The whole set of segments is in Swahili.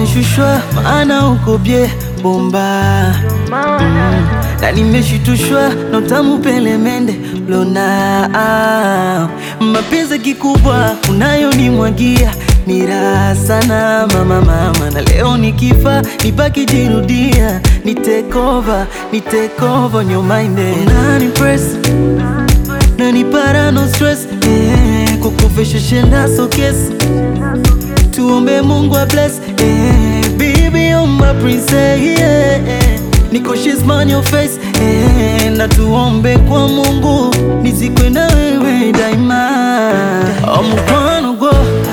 umeshushwa maana uko bye bomba mm. na nimeshitushwa na utamu pelemende lona ah. mapenzi kikubwa unayonimwagia ni raha sana mama mama, na leo nikifa nibaki jirudia, ni take over, ni take over your mind unani press nani para no stress eh, kukufisha shenda so kiss tuombe Mungu a bless eh, baby you're my princess yeah, eh. Niko she's man your face eh, na tuombe kwa Mungu nizikwe na wewe daima oh, mkwano go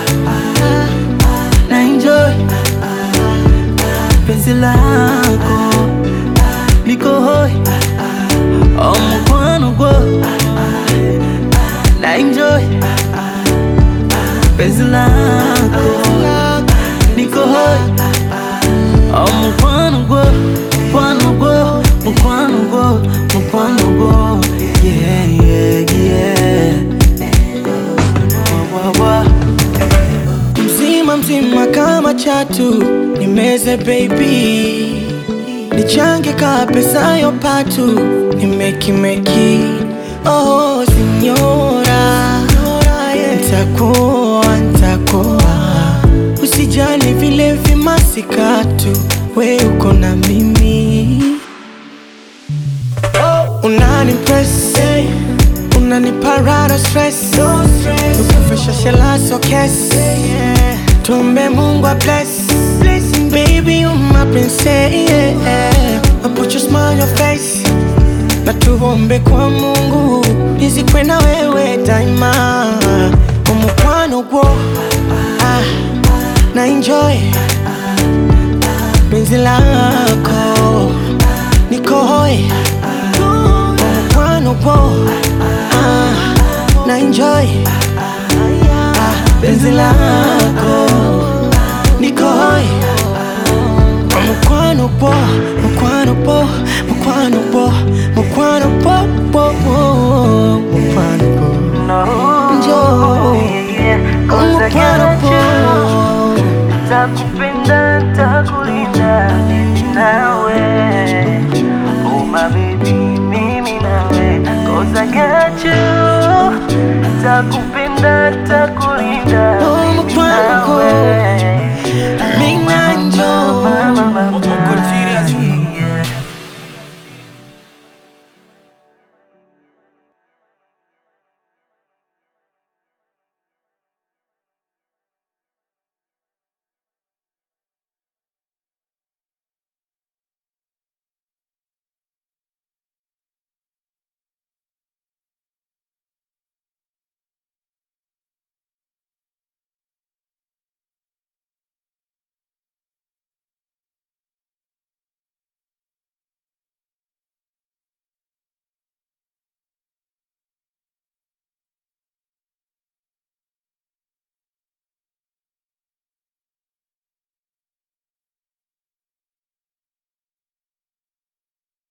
na enjoy penzi lako liko hoi oh, mkwano go na enjoy penzi lako liko hoi oh, mkwano go mkwano go mkwano go mkwano go yeah yeah yeah wa, wa, wa. mzima mzima kama chatu nimeze baby nichange ka pesa yo patu nimekimeki oh sinyora ntakuwa ntakuwa usijali vile vimasikatu we uko na mimi unani press unaniparara stress ukufisha shela so kes tumbe mungu a bless Blessing, baby you my princess yeah. I put your smile on your face na tuombe kwa mungu nizikwe na wewe daima umukwano gwo ah, na enjoy penzi lako niko hoi umukwano gwo ah, na enjoy ah, penzi lako niko hoi mukwano po mukwano po mukwano po mukwano po po po mukwano po Njoo. mukwano po Takupenda, takulinda mimi nawe Oh my baby, mimi nawe Cause I got you Takupenda, takulinda